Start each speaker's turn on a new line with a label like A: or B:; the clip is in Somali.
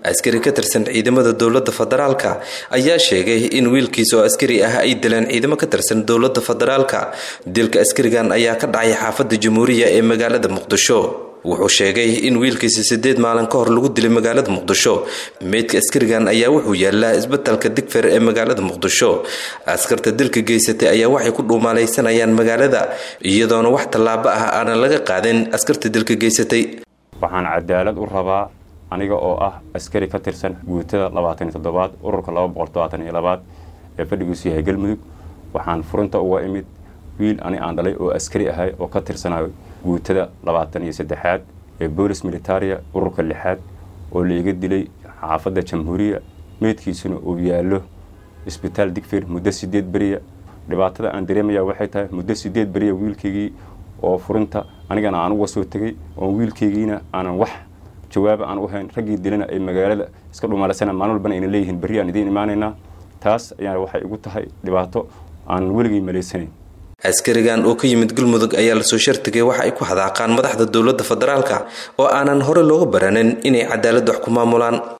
A: askari ka tirsan ciidamada dowlada federaalka ayaa sheegay in wiilkiis oo askari ah ay dileen ciidamo ka tirsan dowlada federaalka dilka askarigan ayaa ka dhacay xaafada jamhuuriya ee magaalada muqdisho wuxuu sheegay in wiilkiisa sideed maalin ka hor lagu dilay magaalada muqdisho meydka askarigan ayaa wuxuu yaalaa isbatalka digfer ee magaalada muqdisho askarta dilka geysatay ayaa waxay ku dhuumaalaysanayaan magaalada iyadoona wax tallaabo ah aanan laga qaadin askarta dilka geysatay
B: waxaan cadaalad u rabaa aniga oo ah askari ka tirsan guutada labaatan iyo toddobaad ururka laba boqol todobaatan iyo labaad ee fadhigiisu yahay galmudug waxaan furinta uga imid wiil ani aan dhalay oo askari ahay oo ka tirsanayo guutada labaatan iyo saddexaad ee boolis militaria ururka lixaad oo laiga dilay xaafadda jamhuuriya meydkiisuna uu yaallo isbitaal digfir muddo sideed beriya dhibaatada aan dareemaya waxay tahay muddo sideed beriya wiilkaygii oo furinta anigana aan uga soo tegay oo wiilkaygiina aanan wax jawaaba aan u hayn raggii dilana ay magaalada iska dhumaalaysana maalin walbana ayna leeyihiin berri aan idiin imaanaynaa taas ayaa waxay igu tahay dhibaato aanan weligay malaysanayn
A: askarigan oo ka yimid galmudug ayaa lasoo shartigay waxa ay ku hadaaqaan madaxda dowlada federaalka oo aanan hore looga baranin inay cadaalad wax ku maamulaan